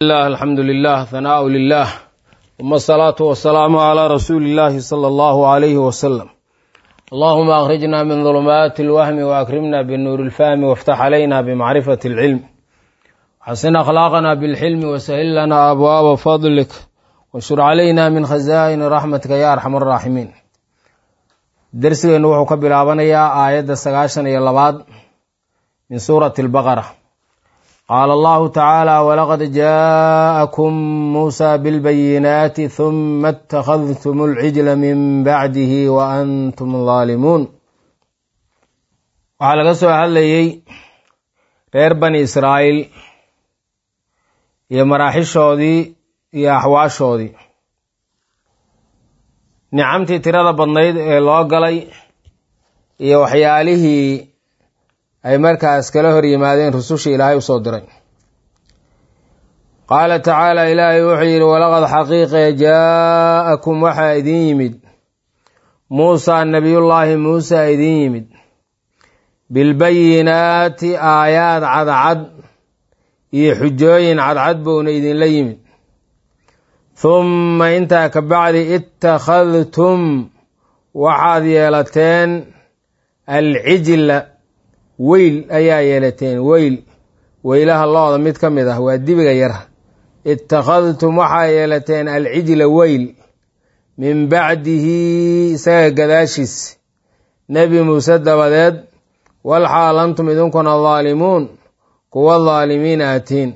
الله الحمد لله ثناء لله ثم الصلاة والسلام على رسول الله صلى الله عليه وسلم اللهم أخرجنا من ظلمات الوهم وأكرمنا بالنور الفهم وافتح علينا بمعرفة العلم حسن أخلاقنا بالحلم وسهل لنا أبواب فضلك وانشر علينا من خزائن رحمتك يا أرحم الراحمين درسنا وحو كبلابنيا آية سقاشن يلباد من سورة البقرة قال الله تعالى ولقد جاءكم موسى بالبينات ثم اتخذتم العجل من بعده وأنتم ظالمون waxaa laga soo hadlayey reer bani israa'iil iyo maraaxishoodii iyo axwaashoodii nicamtii tirada badnayd ee loo galay iyo waxyaalihii ay markaas kala hor yimaadeen rusushii ilaahay usoo diray qaala tacaala ilaahay wuxuu yidhi walaqad xaqiiqe jaa'akum waxaa idin yimid muusaa nebiyullaahi muusa idin yimid bilbayinaati aayaad cadcad iyo xujooyin cadcad buuna idinla yimid humma intaa ka bacdi ittakhadtum waxaad yeelateen alcijla weyl ayaa yeelateen weyl weylaha looda mid ka mid ah waa dibiga yar ittakhadtum waxaa yeelateen alcijla weyl min bacdihi isaga gadaashiis nebi muuse dabadeed walxaal antum idinkuna daalimuun kuwa daalimiin aatiin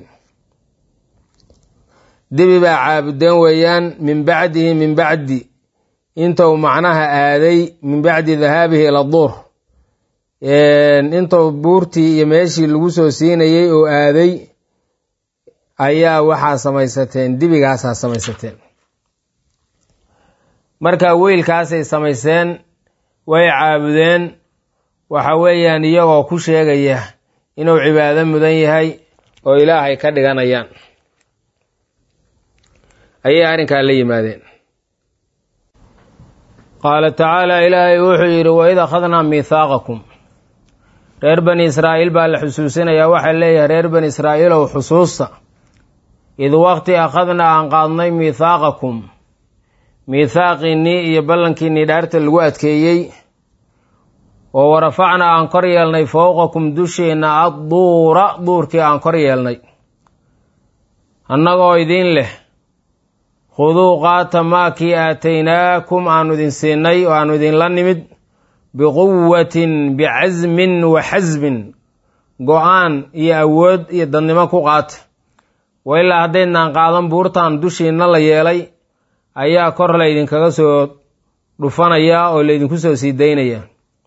dibi baa caabudeen weeyaan min bacdihi min bacdi intuu macnaha aaday min bacdi dahaabihi ila duur intuu buurtii iyo meeshii lagu soo siinayey oo aaday ayaa waxaa samaysateen dibigaasaa samaysateen marka weylkaasay samayseen way caabudeen waxa weeyaan iyagoo ku sheegaya inuu cibaado mudan yahay oo ilaahay ka dhiganayaan ayay arrinkaa la yimaadeen qaala tacaala ilaahay wuxuu yidhi waid akhadnaa miithaaqakum reer bani israa'iil baa la xusuusinayaa waxaa leeyahay reer bani israa'iilow xusuusta id waqti akhadnaa aan qaadnay miithaaqakum miithaaqiinnii iyo ballankiinnii dhaarta lagu adkeeyey oo warafacnaa aan kor yeelnay fowqakum dusheenna adduura duurkii aan kor yeelnay annagoo idiin leh khuduu qaata maakii aataynaakum aanu idin siinay oo aanu idinla nimid biquwatin bicasmin wa xasbin go-aan iyo awood iyo dadnimo ku qaata wa ilaa haddaydnaan qaadan buurtan dushiinna la yeelay ayaa kor laydinkaga soo dhufanayaa oo laydinku soo sii daynayaa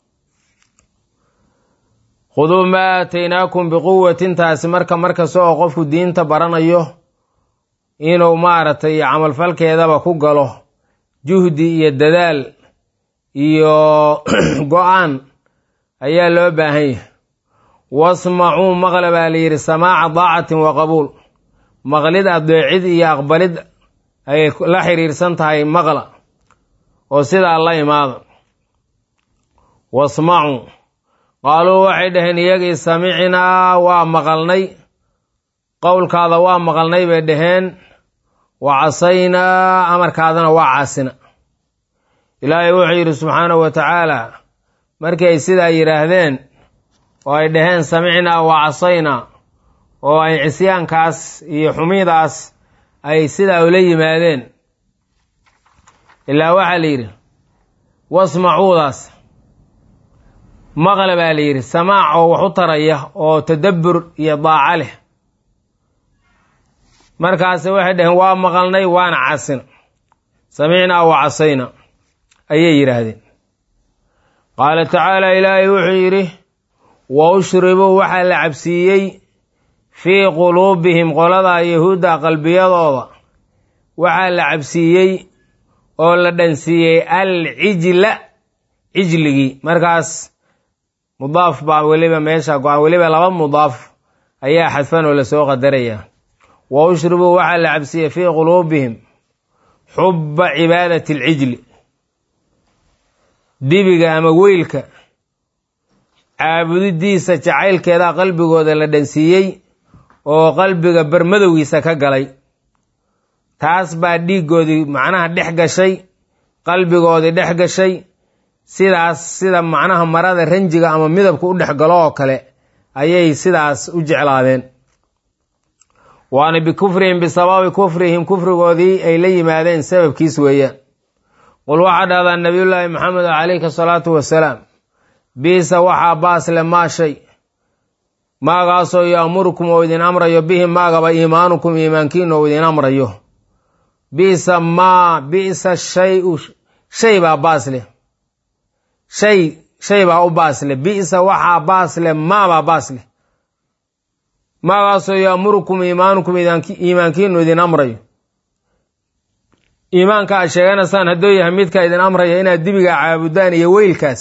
khuduu maa aataynaakum biquwatin taasi marka markasta oo qofku diinta baranayo inuu maaragtay camalfalkeedaba ku galo juhdi iyo dadaal iyo go-aan ayaa loo baahan yahay wasmacuu maqla baa la yidhi samaaca daacatin wa qabuul maqlid adeecid iyo aqbalid ay la xiriirsan tahay maqla oo sidaa la imaada wasmacuu qaaluu waxay dhaheen iyagii samicnaa waa maqalnay qowlkaada waa maqalnay bay dhaheen wa casaynaa amarkaadana waa caasina ilaahay wuxuu yidhi subxaanahu wa tacaala markii ay sidaa yidhaahdeen oo ay dhaheen samicnaa wa casaynaa oo ay cisyaankaas iyo xumidaas ay sidaa ula yimaadeen ilaa waxaa la yidhi wasmacuudaas maqle baa la yidhi samaac oo wax u taraya oo tadabbur iyo daaco leh markaase waxay dhaheen waa maqalnay waana casina samicnaa wa casayna ayay yidhaahdeen qaala tacaala ilaahay wuxuu yidhi wa ushribuu waxaa la cabsiiyey fii quluubihim qoladaa yahuudda qalbiyadooda waxaa la cabsiiyey oo la dhansiiyey alcijla cijligii markaas mudaaf baa weliba meesha go-an weliba laba mudaaf ayaa xadfan oo lasoo qadaraya wa ushribuu waxaa la cabsiiyey fii quluubihim xubba cibaadati alcijli dibiga ama weylka caabudidiisa jacaylkeedaa qalbigooda la dhansiiyey oo qalbiga barmadowgiisa ka galay taas baa dhiiggoodii macnaha dhex gashay qalbigoodii dhex gashay sidaas sida macnaha marada ranjiga ama midabka u dhex galo oo kale ayay sidaas u jeclaadeen waana bikufrihim bisababi kufrihim kufrigoodii ay la yimaadeen sababkiis weeyaan qul waxaa dhahdaa nabiyullaahi maxamed calayhi asalaatu wasalaam biisa waxaa baasle maa shay maagaasoo yaamurukum oo idin amrayo bihi maagaba iimaanukum iimaankiina oo idin amrayo bisa maa bisa shayu shay baa baasle shay shay baa u baasle bisa waxaa baasle maabaa baasle maagaasoo yaamurukum iimaanukum iimaankiinu idin amrayo iimaanka aad sheeganaysaan hadduu yahay midka idin amraya inaad dibiga caabudaan iyo weylkaas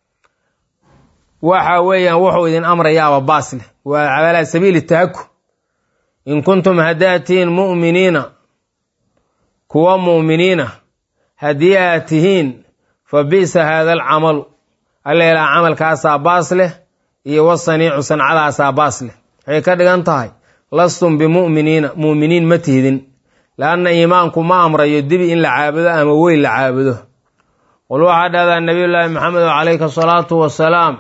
waxa weeyaan wuxuu idin amrayaaba baasleh waa calaa sabiili tahaku in kuntum haddaad tihiin mu'miniina kuwa mu'miniina haddii aad tihiin fa bi'sa haada alcamalu alleelaa camalkaasaa baas leh iyo wasaniicu sancadaasaa baas leh waxay ka dhigan tahay lastum bimu'miniina mu'miniin ma tihdin leanna iimaanku ma amrayo dibi in la caabudo ama weyl la caabudo qul waxaa dhahdaa nabiyullaahi maxamed calayhi asalaatu wasalaam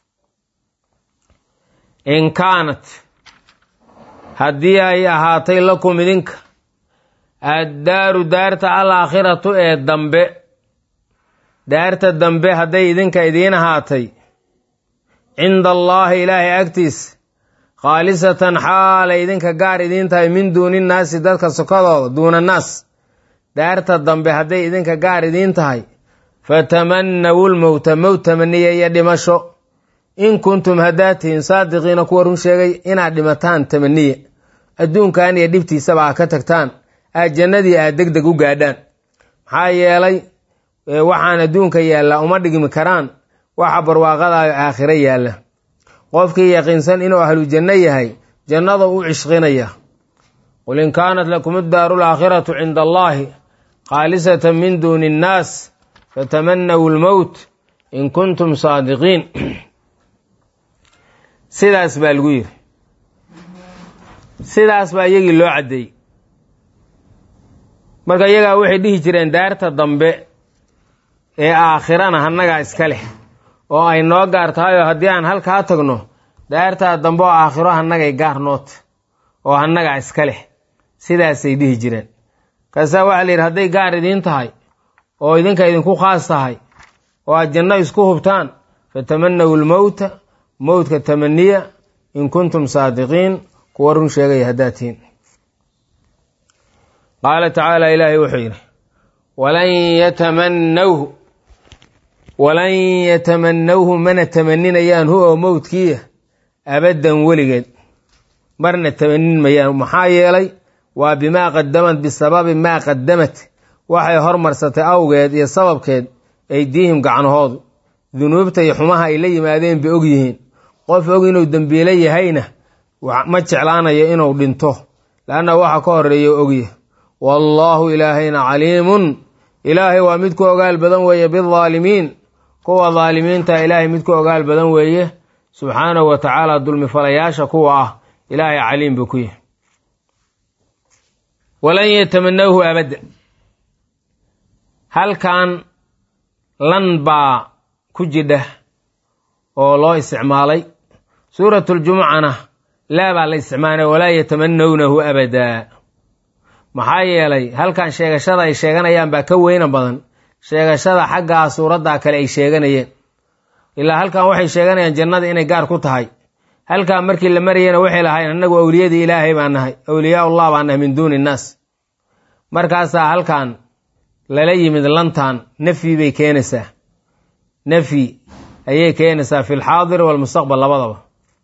in kaanat haddii ay ahaatay lakum idinka addaaru daarta alaakhiratu ee dambe daarta dambe hadday idinka idiin ahaatay cinda allaahi ilaahay agtiisa khaalisatan xaalay idinka gaar idiin tahay min duuni nnaasi dadka sokadooda duuna naas daarta dambe hadday idinka gaar idiin tahay fatamannawu lmowta mowt tamaniya iyo dhimasho in kuntum haddaad tihiin saadiqiina kuwa run sheegay inaad dhimataan tamaniya adduunkan iyo dhibtiisaba aad ka tagtaan aad jannadii aad deg deg u gaadhaan maxaa yeelay waxaan adduunka yaallaa uma dhigmi karaan waxa barwaaqadaayo aakhiro yaalla qofkii yaqiinsan inuu ahlu janno yahay jannada u cishqinaya qul in kaanat lakum iddaaru alaakhiratu cinda allaahi khaalisatan min duuni innaas fatamanawu lmowt in kuntum saadiqiin sidaas baa lagu yiri sidaas baa iyagii loo caddeeyey marka iyagaa waxay dhihi jireen daarta dambe ee aakhirana hannagaa iska leh oo ay noo gaar tahay oo haddii aan halkaa tagno daartaa dambe oo aakhiro hannagay gaar noota oo hannagaa iska leh sidaasay dhihi jireen kaasaa waxaa la yidhi hadday gaar idiin tahay oo idinka idinku khaas tahay oo aad janno isku hubtaan fatamanawu lmowta mowtka tamaniya in kuntum saadiqiin kuwa run sheegaya haddaad tihiin qaala tacaala ilaahay wuxuu yidhi walan yatamanawhu walan yatamanawhu mana tamaninayaan hu oo mowdkiiya abaddan weligeed marna tamanin mayaan maxaa yeelay waa bimaa qadamad bisababi maa qadamat waxay hormarsatay awgeed iyo sababkeed aydiihim gacnahoodu dunuubta iyo xumaha ay la yimaadeen bay og yihiin qof og inuu dembiile yahayna ma jeclaanayo inuu dhinto leanna waxa ka horeeya ogya wallaahu ilaahayna caliimun ilaahay waa mid ku ogaal badan weeye bidaalimiin kuwa daalimiinta ilaahay mid ku ogaal badan weeye subxaanahu wa tacaala dulmifalayaasha kuwa ah ilaahay caliim buu ku yahay walan yatamanawhu abadda halkan lan baa ku jidha oo loo isticmaalay suuratuljumucana laa baa la isticmaalay walaa yatamanawnahu abadaa maxaa yeelay halkan sheegashada ay sheeganayaan baa ka weyna badan sheegashada xaggaa suuraddaa kale ay sheeganayeen ilaa halkan waxay sheeganayaan jannada inay gaar ku tahay halkan markii la marayena waxay lahayn annagu awliyadii ilaahay baan nahay awliyaullah baan nahay min duuni innaas markaasaa halkan lala yimid lantan nafyi bay keenaysaa nafyi ayay keenaysaa fi lxaadir walmustaqbal labadaba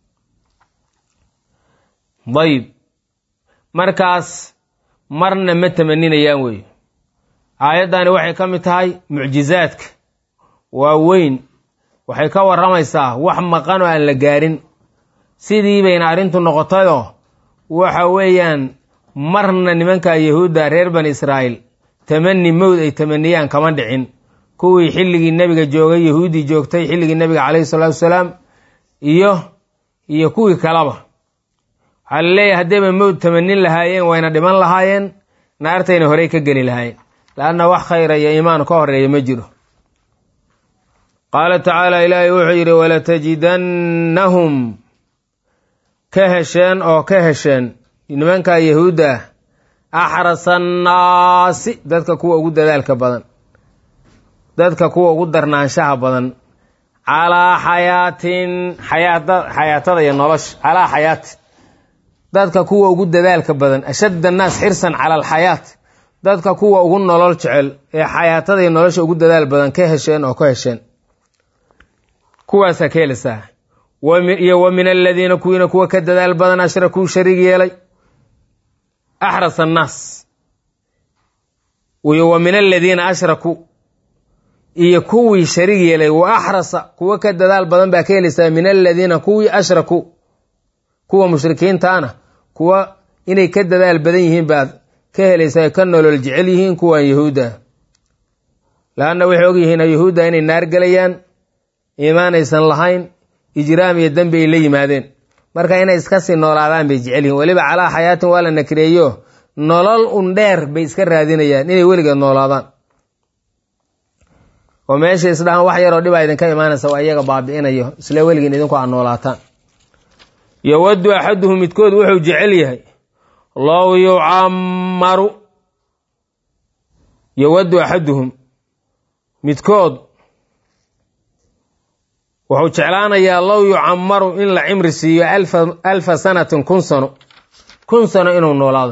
dayib markaas marna ma tamaninayaan weeye aayaddani waxay ka mid tahay mucjizaadka waa weyn waxay ka warramaysaa wax maqan oo aan la gaarin sidii bayna arrintu noqotayoo waxa weeyaan marna nimanka yahuudda reer bani israa'iil tamani mowd ay tamaniyaan kama dhicin kuwii xilligii nebiga joogay yahuuddii joogtay xilligii nebiga calayhi salaatu wasalaam iyo iyo kuwii kaleba waxaa la leeyahay haddayba mowd tamanin lahaayeen wayna dhiman lahaayeen naartayna horey ka geli lahaayeen laanna wax khayra iyo iimaan ka horeeya ma jiro qaala tacaala ilaahay wuxuu yidhi walatajidannahum ka hesheen oo ka hesheen nimankaa yahuudda ah axrasa annaasi dadka kuwa ugu dadaalka badan dadka kuwa ugu darnaanshaha badan calaa xayaatin xayaatada iyo nolosha calaa xayaatin dadka kuwa ugu dadaalka badan ashadd annaas xirsan cala alxayaat dadka kuwa ugu nolol jecel ee xayaatada iyo nolosha ugu dadaal badan ka hesheen oo ka hesheen kuwaasaa ka helisaa iyo wa min aladiina kuwiina kuwa ka dadaal badan ashrakuu shariig yeelay axras annaas iyo wa min aladiina ashrakuu iyo kuwii shariig yeelay wa axrasa kuwa ka dadaal badan baa ka helaysaa min aladiina kuwii ashrakuu kuwa mushrikiintaana kuwa inay ka dadaal badan yihiin baad ka helaysaa ka nolol jecel yihiin kuwan yahuudda laanna waxay ogyihiin yahuudda inay naar gelayaan iimaan aysan lahayn ijraam iyo dembi ay la yimaadeen marka inay iska sii noolaadaan bay jecel yihiin weliba calaa xayaatin waa la nakreeyo nolol un dheer bay iska raadinayaan inay weligeed noolaadaan oo meesha isdhahaan wax yaroo dhibaa idinka imaanaysa waa iyaga baabi'inayo isla weligiin idinku aad noolaataan yowaddu axaduhu midkood wuxuu jecel yahay low yucammaru yowaddu axaduhum midkood wuxuu jeclaanayaa low yucammaru in la cimri siiyo alfa sanatin kun sano kun sano inuu noolaado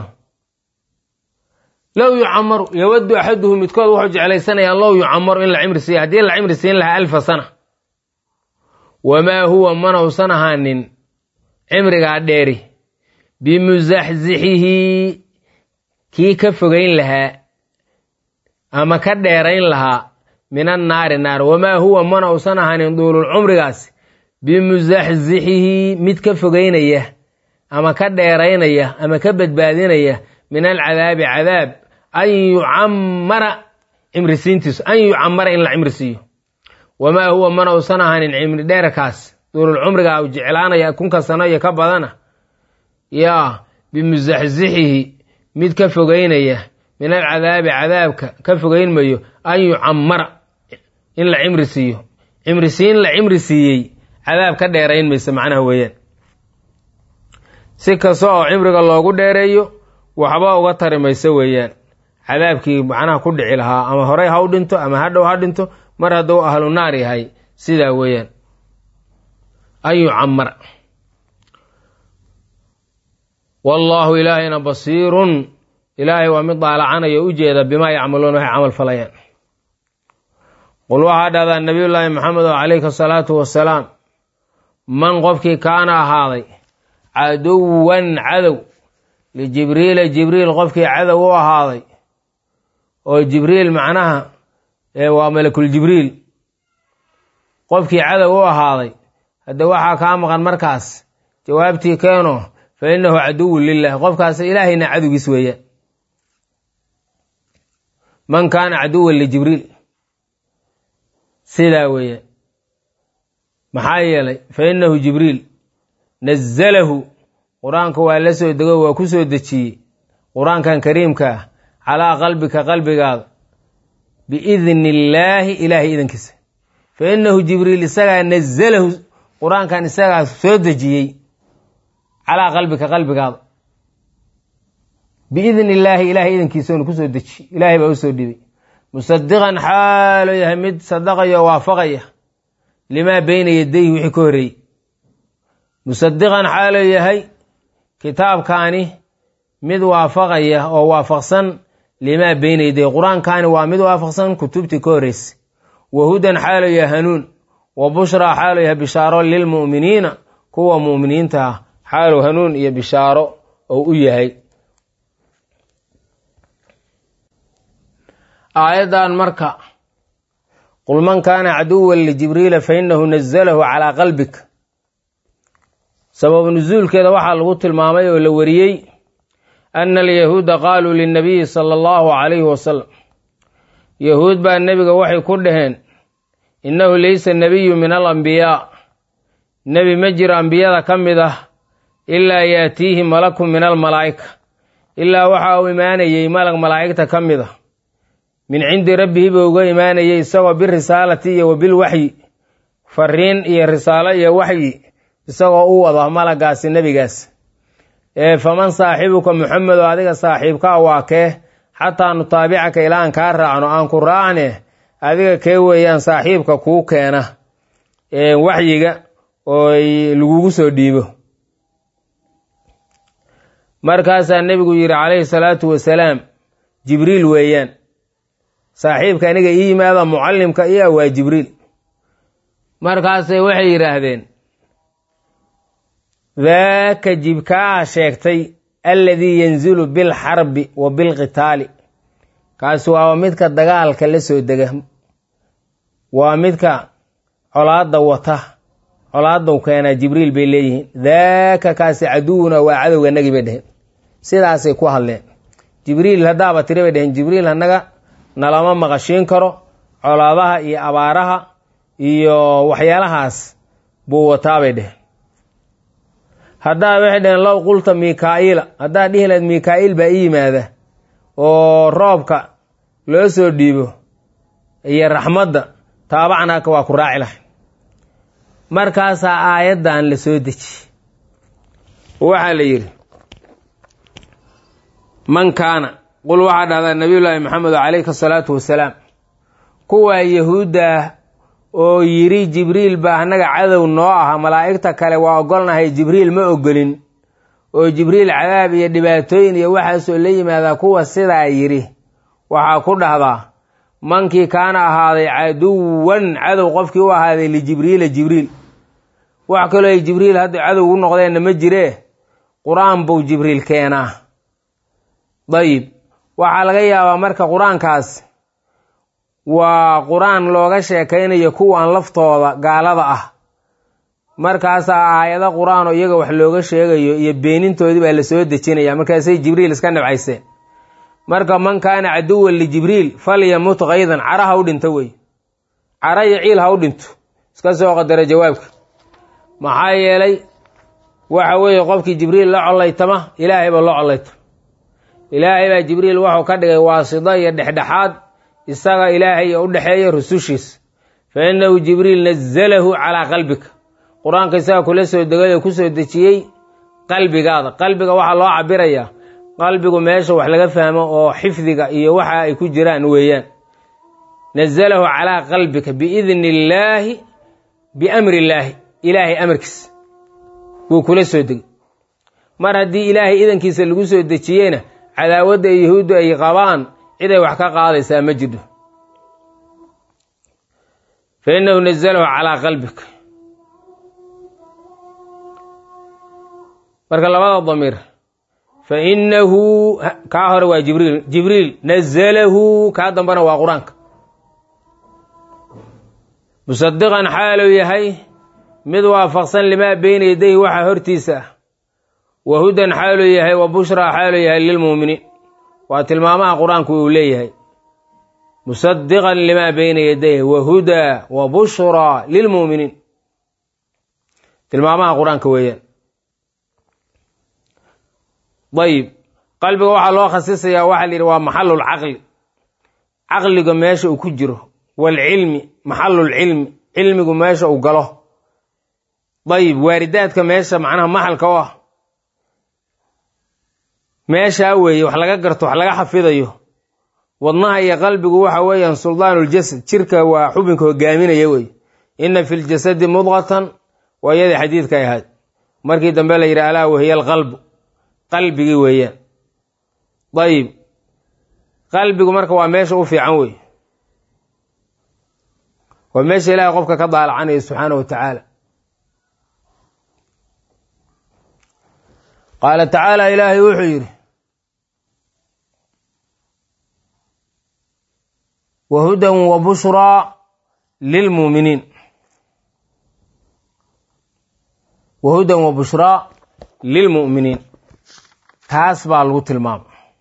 low yucamaru yowaddu axaduhu midkood wuxuu jeclaysanayaa low yucamaru in la cimri siiyo haddii la cimri siin lahaa alfa sana wamaa huwa mana usan ahaanin cimrigaa dheeri bimusaxsixihi kii ka fogayn lahaa ama ka dheerayn lahaa min annaari naar wamaa huwa mana usan ahaanin duulul cumrigaas bimusaxsixihi mid ka fogaynaya ama ka dheeraynaya ama ka badbaadinaya min alcadaabi cadaab an yucamara cimrisiintiisu an yucamara in la cimri siiyo wamaa huwa mana usan ahaanin cimri dheerkaas duulul cumriga u jeclaanaya kunka sano iyo ka badana yaa bimusaxsixihi mid ka fogaynaya min alcadaabi cadaabka ka fogaynmayo an yucamara in la cimri siiyo cimrisiin la cimri siiyey cadaab ka dheerayn maysa macnaha weeyaan si kasta oo cimriga loogu dheereeyo waxba uga tari mayso weeyaan cadaabkii macnaha ku dhici lahaa ama horey ha u dhinto ama hadhow ha dhinto mar hadduu ahlu naar yahay sidaa weeyaan an yucamara wallaahu ilaahayna basiirun ilaahay waa mid daalacanaya u jeeda bimaa yacmaluuna waxay camal falayaan qul waxaa dhahdaa nabiyullaahi maxamed oo calayhi asalaatu wasalaam man qofkii kaana ahaaday caduwan cadow lijibriila jibriil qofkii cadow u ahaaday oo jibriil macnaha waa malakul jibriil qofkii cadow u ahaaday hadda waxaa kaa maqan markaas jawaabtii keeno fa innahu caduwun lilah qofkaas ilaahayna cadowgiis weeyaan man kaana caduwan lijibriil sidaa weeyaan maxaa yeelay fa innahu jibriil nazalahu qur-aanka waa la soo dego waa ku soo dejiyey qur-aankan kariimka ah calaa qalbika qalbigaada biidni illaahi ilaahay idankiisa fa innahu jibriil isagaa nazalahu qur-aankan isagaa soo dejiyey calaa qalbika qalbigaada biidni illaahi ilaahay idankiisauna kusoo dejiyey ilaahay baa usoo dhibay musadiqan xaalo yahay mid sadaqaya oo waafaqaya limaa beyna yadayhi wixii ka horreeyey musadiqan xaalo yahay kitaabkaani mid waafaqaya oo waafaqsan limaa beyna yadayhi qur-aankaani waa mid waafaqsan kutubtii ka horreysay wa hudan xaalo yahay hanuun wa bushraa xaalo yahay bishaaro lilmu'miniina kuwa mu'miniinta ah xaalow hanuun iyo bishaaro oo u yahay aayaddan marka qul man kaana caduwan lijibriila fa inahu nazalahu calaa qalbik sababu nusuulkeeda waxaa lagu tilmaamay oo la wariyey ana alyahuuda qaaluu linabiyi sala allahu calayhi wasalam yahuud baa nebiga waxay ku dhaheen innahu laysa nebiyu min alambiyaa nebi ma jiro ambiyada ka mid ah ilaa yaatiihi malakun min almalaa'ika ilaa waxa uu imaanayey malag malaa'igta ka mid a min cindi rabbihi buu uga imaanayey isagoo birisaalati iyo wa bilwaxyi fariin iyo risaalo iyo waxyi isagoo u wada malagaasi nebigaas ee faman saaxibuka muxamedo adiga saaxiibkaa waa kee xataa nutaabicaka ilaa aan kaa raacno aan ku raacne adiga kee weeyaan saaxiibka kuu keena waxyiga oo lagugu soo dhiibo markaasaa nebigu yidhi calayhi salaatu wasalaam jibriil weeyaan saaxiibka aniga ii yimaada mucallimka iya waa jibriil markaasay waxay yidhaahdeen daaka jibkaa sheegtay alladii yanzilu bilxarbi wa bilqitaali kaasi waa midka dagaalka la soo dega waa midka colaadda wata colaadau keenaa jibriil bay leeyihiin daaka kaasi caduwuna waa cadowga nagi bay dheheen sidaasay ku hadleen jibriil haddaaba tiri bay dheheen jibriil annaga nalama maqashiin karo colaadaha iyo abaaraha iyo waxyaalahaas buu wataa bay dheheen haddaa waxay dheheen low qulta mikaa'iila haddaad dhihi lahayd mikaa'iil baa i yimaada oo roobka loo soo dhiibo iyo raxmadda taabacnaaka waa ku raaci lahay markaasaa aayaddan la soo deji waxaa la yidhi man kaana qul waxaa dhahdaa nabiyullaahi maxamed calayhi asalaatu wasalaam kuwaa yahuudda ah oo yidhi jibriil baa annaga cadow noo aha malaa'igta kale waa ogolnahay jibriil ma ogolin oo jibriil cadaab iyo dhibaatooyin iyo waxaasoo la yimaadaa kuwa sidaa yidhi waxaa ku dhahdaa mankii kaana ahaaday caduwan cadow qofkii u ahaaday lijibriila jibriil wax kaloo ay jibriil hadda cadow u noqdeenna ma jiree qur-aan buu jibriil keenaa dayib waxaa laga yaabaa marka qur-aankaas waa qur-aan looga sheekaynayo kuwan laftooda gaalada ah markaasaa aayado qur-aan oo iyaga wax looga sheegayo iyo beenintoodii baa la soo dejinaya markaasay jibriil iska nabcayseen marka man kaana caduwan lijibriil falyamut kaydan cara ha u dhinto wey cara iyo ciil ha u dhinto iska soo qadara jawaabka maxaa yeelay waxa weeye qofkii jibriil la collaytama ilaahay baa loo collayta ilaahay baa jibriil wuxuu ka dhigay waasida iyo dhexdhexaad isaga ilaahay u dhexeeya rusushiisa fa innahu jibriil nazalahu calaa qalbika qur-aanka isaga kula soo degay oo kusoo dejiyey qalbigaada qalbiga waxaa loo cabirayaa qalbigu meesha wax laga fahmo oo xifdiga iyo waxa ay ku jiraan weeyaan nazalahu calaa qalbika biidni illaahi biamri illaahi ilaahay amarkiisa buu kula soo degay mar haddii ilaahay idankiisa lagu soo dejiyeyna cadaawadda yahuuddu ay qabaan ciday wax ka qaadaysaa ma jirto fa innahu nazalahu calaa qalbika marka labada damiir fa innahu kaa hore waa jibriil jibriil nazalahu kaa dambana waa qur-aanka musadiqan xaaluu yahay mid waafaqsan limaa beyna yadayhi waxa hortiisa ah wa hudan xaaluu yahay wa bushraa xaaluu yahay lilmuuminiin waa tilmaamaha qur-aanku uu leeyahay musadiqan limaa beyna yadayhi wa hudaa wa bushraa lilmuuminiin tilmaamaha qur-aanka weeyaan dayib qalbiga waxaa loo khasisayaa waxaa la yidhi waa maxalul caqli caqliga meesha uu ku jiro waalcilmi maxalul cilmi cilmigu meesha uu galo dayib waaridaadka meesha macnaha maxalka u ah meeshaa weeye wax laga garto wax laga xafidayo wadnaha iyo qalbigu waxa weeyaan suldaanuljasad jirka waa xubinka hogaaminaya wey inna fi ljasadi mudqatan waa iyadii xadiidkay ahayd markii dambe la yidhi alaa wahiya alqalbu qalbigii weeyaan dayib qalbigu marka waa meesha u fiican wey waa meesha ilaahay qofka ka daalacanaya subxaana wa tacaala qaala tacaala ilaahay wuxuu yidhi wa hudan wa bushraa lilmuuminiin wa hudan wa bushraa lilmu'miniin taas baa lagu tilmaama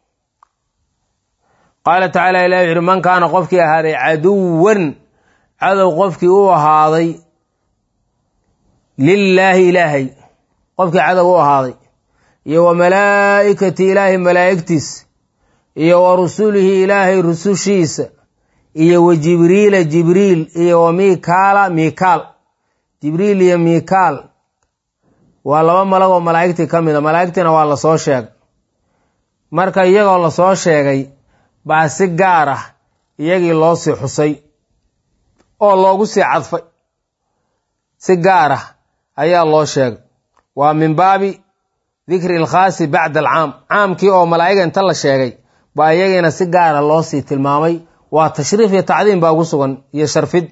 qaala tacaala ilahi wuxu uhi man kaana qofkii ahaaday caduwan cadow qofkii u ahaaday lilaahi ilaahay qofkii cadow u ahaaday iyo wa malaa'ikati ilaahay malaa'igtiisa iyo wa rusulihi ilaahay rusushiisa iyo wa jibriila jibriil iyo wa mikaala mikaal jibriil iyo mikaal waa laba malag oo malaa'igtii ka mid a malaa'igtiina waa lasoo sheegay marka iyagoo lasoo sheegay baa si gaar ah iyagii loo sii xusay oo loogu sii cadfay si gaar ah ayaa loo sheegay waa min baabi dikri alkhaasi bacda alcaam caamkii oo malaa'iga inta la sheegay baa iyagiina si gaara loo sii tilmaamay waa tashriif iyo tacdiim baa ugu sugan iyo sharfid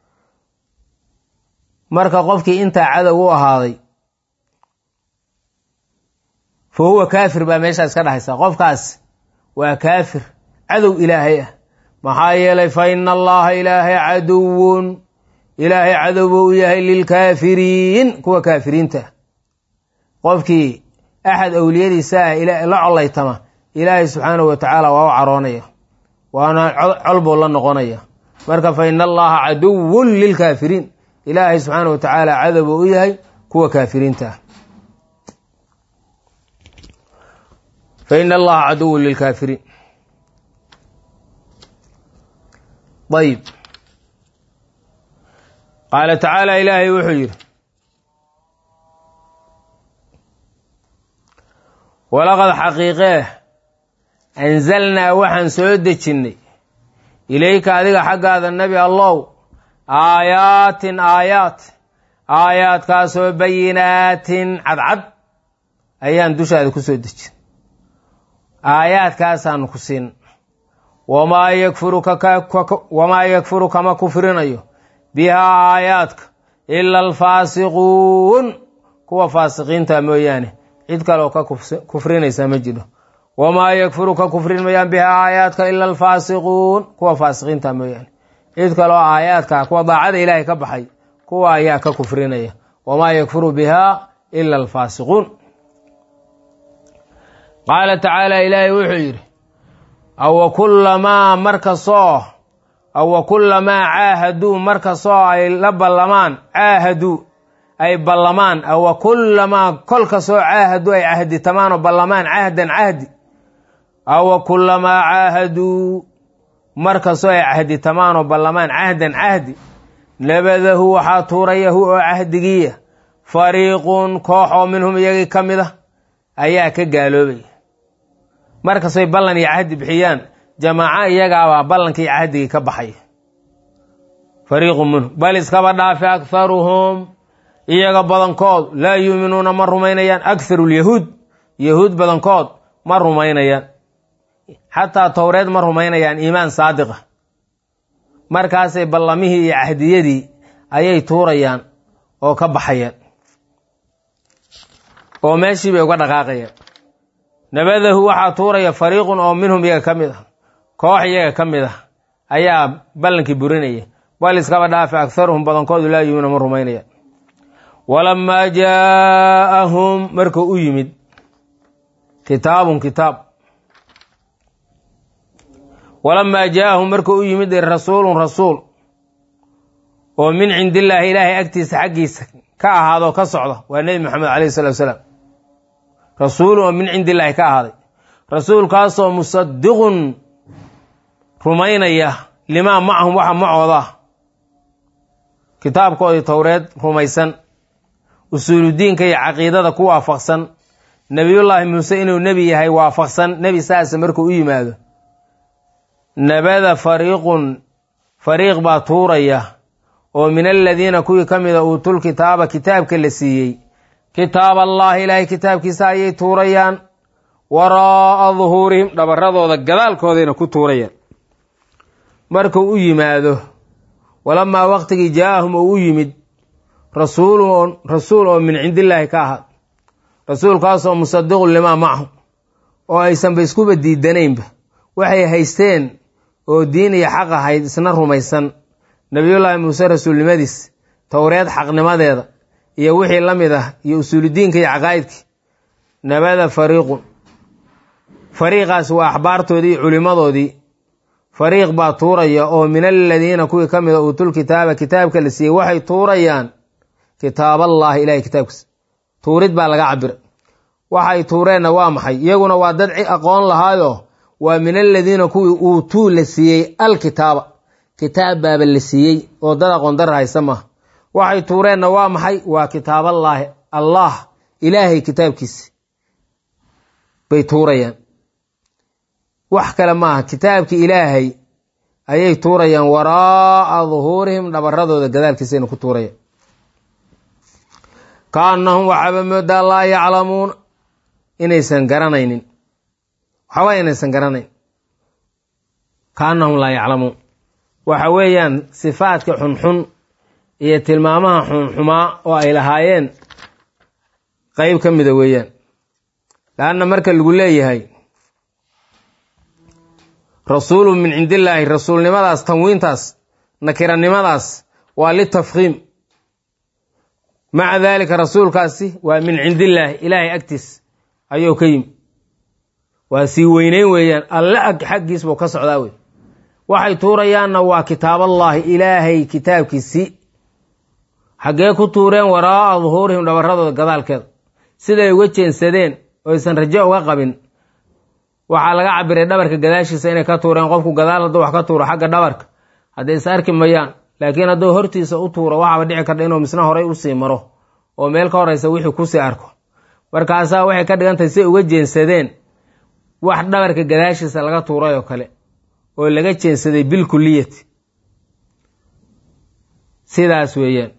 marka qofkii intaa cadow u ahaaday fa huwa kaafir baa meeshaas ka dhexaysa qofkaas waa kaafir cadow ilaahay ah maxaa yeelay fa ina allaha ilaahay caduwun ilaahay cadow buu u yahay lilkaafiriin kuwa kaafiriinta qofkii axad awliyadiisa ah la collaytama ilaahay subxaanahu wa tacaala waa u caroonaya waana col buu la noqonaya marka fa ina allaha caduwun lilkaafiriin ilaahay subxaanahu wa tacaala cadow buu u yahay kuwa kaafiriinta ah fa ina allaha caduwun lilkaafiriin ayib qaala tacaala ilaahay wuxuu yidhi walaqad xaqiiqee anzalnaa waxaan soo dejinnay ilayka adiga xaggaada nebi allow aayaatin aayaat aayaadkaasoo bayinaatin cadcad ayaan dushaada ku soo dejin aayaadkaasaanu ku siin wamaa yakfuruwamaa yakfuru kama kufrinayo bihaa aayaadka ila alfaasiquun kuwa faasiqiinta mooyaane cid kaleoo ka kufrinaysa ma jiro wamaa yakfuru ka kufrin mayaan bihaa aayaadka ila alfaasiquun kuwa faasiqiinta mooyaane cid kaleoo aayaadka kuwa daacada ilaahay ka baxay kuwa ayaa ka kufrinaya wamaa yakfuru bihaa ila alfaasiquun qaala tacaala ilaahay wuxuu yidhi awa kullamaa markastoo awa kullamaa caahaduu markastoo ay la ballamaan caahaduu ay ballamaan awa kullamaa kol kastoo caahaduu ay cahditamaan oo ballamaan cahdan cahdi awa kullamaa caahaduu markastoo ay cahditamaan oo ballamaan cahdan cahdi nabadahu waxaa tuurayahu oo cahdigiiya fariiqun koox oo minhum iyagii ka mid ah ayaa ka gaaloobaya markastoy ballan iyo cahdi bixiyaan jamaaco iyagaabaa ballankii cahdigii ka baxaya fariiqun minhum bal iskaba dhaafi akharuhum iyaga badankood laa yuuminuuna ma rumaynayaan akharu lyahuud yahuud badankood ma rumaynayaan xataa towreed ma rumaynayaan iimaan saadiqa markaasay ballamihii iyo cahdiyadii ayay tuurayaan oo ka baxayaan oo meeshii bay uga dhaqaaqayaan nabadahu waxaa tuuraya fariiqun oo minhum iyaga ka mid ah koox iyaga ka mid ah ayaa ballankii burinaya bal iskaba dhaafi akharuhum badankoodu laa yuumina ma rumaynayaan walamaa jaa'ahum markuu u yimid kitaabun kitaab walamaa jaa'ahum markuu u yimid rasuulun rasuul oo min cindillaahi ilaahay agtiisa xaggiisa ka ahaadoo ka socda waa nebi moxamed alayhi salatu wasalaam rasuulun oo min cindillaahi ka ahaaday rasuulkaasoo musadiqun rumaynaya limaa macahum waxa macooda kitaabkoodii towreed rumaysan usuuludiinka iyo caqiidada ku waafaqsan nebiyullaahi muuse inuu nebi yahay waafaqsan nebi saasa markuu u yimaado nabada fariiqun fariiq baa tuuraya oo min aladiina kuwii ka mida uutul kitaaba kitaabka la siiyey kitaab allahi ilaahay kitaabkiisa ayay tuurayaan waraa'a duhuurihim dhabaradooda gadaalkoodayna ku tuurayaan markuu u yimaado walamaa waqtigii jaa'ahum oo u yimid rasuulun rasuul oo min cindillaahi ka ahaa rasuulkaasoo musadiqun limaa macahum oo aysanba iskuba diidanaynba waxay haysteen oo diin iyo xaq ahayd isna rumaysan nebiyullaahi muuse rasuulnimadiis towreed xaqnimadeeda iyo wixii la mid ah iyo usuuludiinka iyo caqaa'idkii nabada fariiqun fariiqaas waa axbaartoodii iyo culimmadoodii fariiq baa tuuraya oo min aladiina kuwii ka mida uutul kitaaba kitaabka la siiyey waxay tuurayaan kitaaballaahi ilahay kitaabkiisa tuurid baa laga cabira waxay tuureenna waa maxay iyaguna waa dad aqoon lahaayo waa min aladiina kuwii uutuu la siiyey alkitaaba kitaab baaba la siiyey oo dad aqoon dar haysa maaha waxay tuureenna waa maxay waa kitaaballaahi allah ilaahay kitaabkiisi bay tuurayaan wax kale maaha kitaabkii ilaahay ayay tuurayaan waraa'a duhuurihim dhabaradooda gadaalkiisayna ku tuurayaan kaannahum waxaaba moodaa laa yaclamuuna inaysan garanaynin waxba inaysan garanayn kaannahum laa yaclamuun waxa weeyaan sifaadka xunxun iyo tilmaamaha xunxumaa oo ay lahaayeen qeyb ka mida weeyaan laanna marka lagu leeyahay rasuulu min cindillaahi rasuulnimadaas tanwiintaas nakiranimadaas waa litafkiim maca daalika rasuulkaasi waa min cindillaahi ilaahay agtiis ayuu ka yimi waa sii weyneyn weeyaan alle ag xaggiis buu ka socdaa wey waxay tuurayaanna waa kitaaballaahi ilaahay kitaabkiisii xaggee ku tuureen waraa'a duhuurihim dhabaradooda gadaalkeeda siday uga jeensadeen oo aysan rajo uga qabin waxaa laga cabiray dhabarka gadaashiisa inay ka tuureen qofku gadaal hadduu wax ka tuuro xagga dhabarka hadday is arki mayaan laakiin hadduu hortiisa u tuuro waxaaba dhici karta inuu misna horay usii maro oo meel ka horeysa wixii kusii arko markaasaa waxay ka dhigantahay si uga jeensadeen wax dhabarka gadaashiisa laga tuuray oo kale oo laga jeensaday bilkuliyati sidaas weeyaan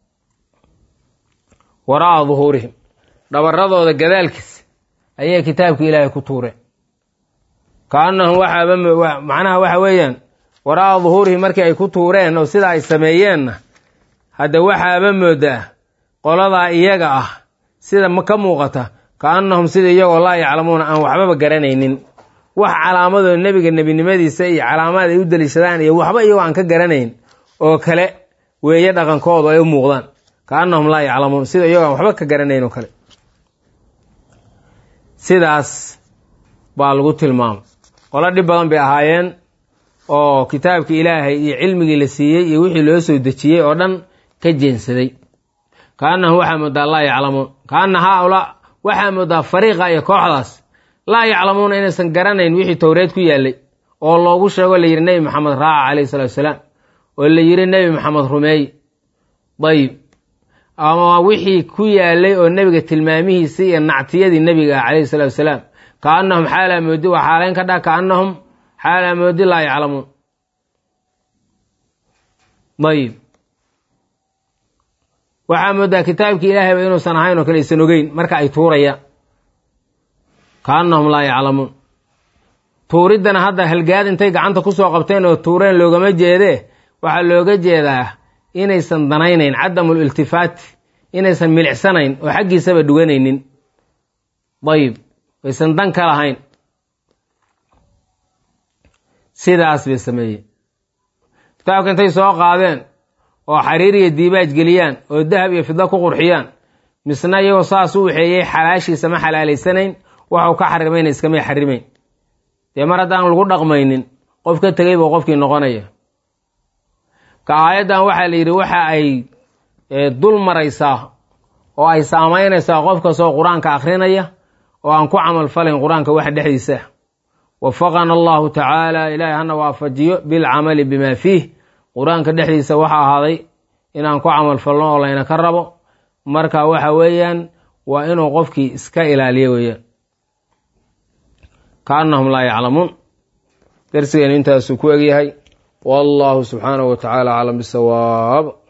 waraa'a duhuurihim dhabaradooda gadaalkiisa ayay kitaabka ilaahay ku tuureen kaannahum waxaaba macnaha waxa weeyaan waraa'a duhuurihim markii ay ku tuureen oo sidaa ay sameeyeenna hadda waxaaba moodaa qoladaa iyaga ah sida ka muuqata kaannahum sida iyagoo laa yaclamuuna aan waxbaba garanaynin wax calaamadoo nebiga nebinimadiisa iyo calaamaad ay u daliishadaan iyo waxba iyagoo aan ka garanayn oo kale weeye dhaqankoodu ay u muuqdaan kaannahum laa yaclamuun sida iyagoo aan waxba ka garanayn oo kale sidaas baa lagu tilmaamay qolo dhib badan bay ahaayeen oo kitaabkii ilaahay iyo cilmigii la siiyey iyo wixii loo soo dejiyey oo dhan ka jeensaday kaannahum waxaa moodaa laa yaclamuun kaana haaulaa waxaa moodaa fariiqa iyo kooxdaas laa yaclamuuna inaysan garanayn wixii towreed ku yaallay oo loogu sheego la yidhi nebi maxamed raaca calayhi salatu wasalaam oo la yidhi nebi maxamed rumeey dayib ama wixii ku yaallay oo nebiga tilmaamihiisii iyo nactiyadii nebiga ah calayhi salatu wasalaam kaannahum xaalaa moodi waa xaalayn ka dha kaannahum xaalaa moodi laa yaclamuun dayib waxaa moodaa kitaabkii ilaahayba inuusan ahayn oo kale aysan ogeyn marka ay tuurayaan kaannahum laa yaclamuun tuuriddana hadda halgaad intay gacanta kusoo qabteen oo tuureen loogama jeedee waxaa looga jeedaa inaysan danaynayn cadamul iltifaati inaysan milicsanayn oo xaggiisaba dhuganaynin dayib aysan dan ka lahayn sidaas bay sameeyeen kitaabka intay soo qaadeen oo xariir iyo diibaaj geliyaan oo dahab iyo fidlo ku qurxiyaan misna iyagoo saas u waxeeyey xalaashiisa ma xalaalaysanayn waxuu ka xarimayna iskamay xarimayn dee mar haddaan lagu dhaqmaynin qof ka tegay buu qofkii noqonaya ka aayaddan waxaa la yidhi waxa ay dul maraysaa oo ay saamaynaysaa qof kastoo qur-aanka akhrinaya oo aan ku camal falayn qur-aanka waxa dhexdiisa wafaqana allahu tacaala ilaahay hana waafajiyo bilcamali bima fiih qur-aanka dhexdiisa waxa ahaaday inaan ku camal falno oo layna ka rabo marka waxa weeyaan waa inuu qofkii iska ilaaliyo weeyaan kaannahum laa yaclamuun darsigeenu intaasuu ku egyahay wallahu subxaanahu wa tacaala aclam bisawaab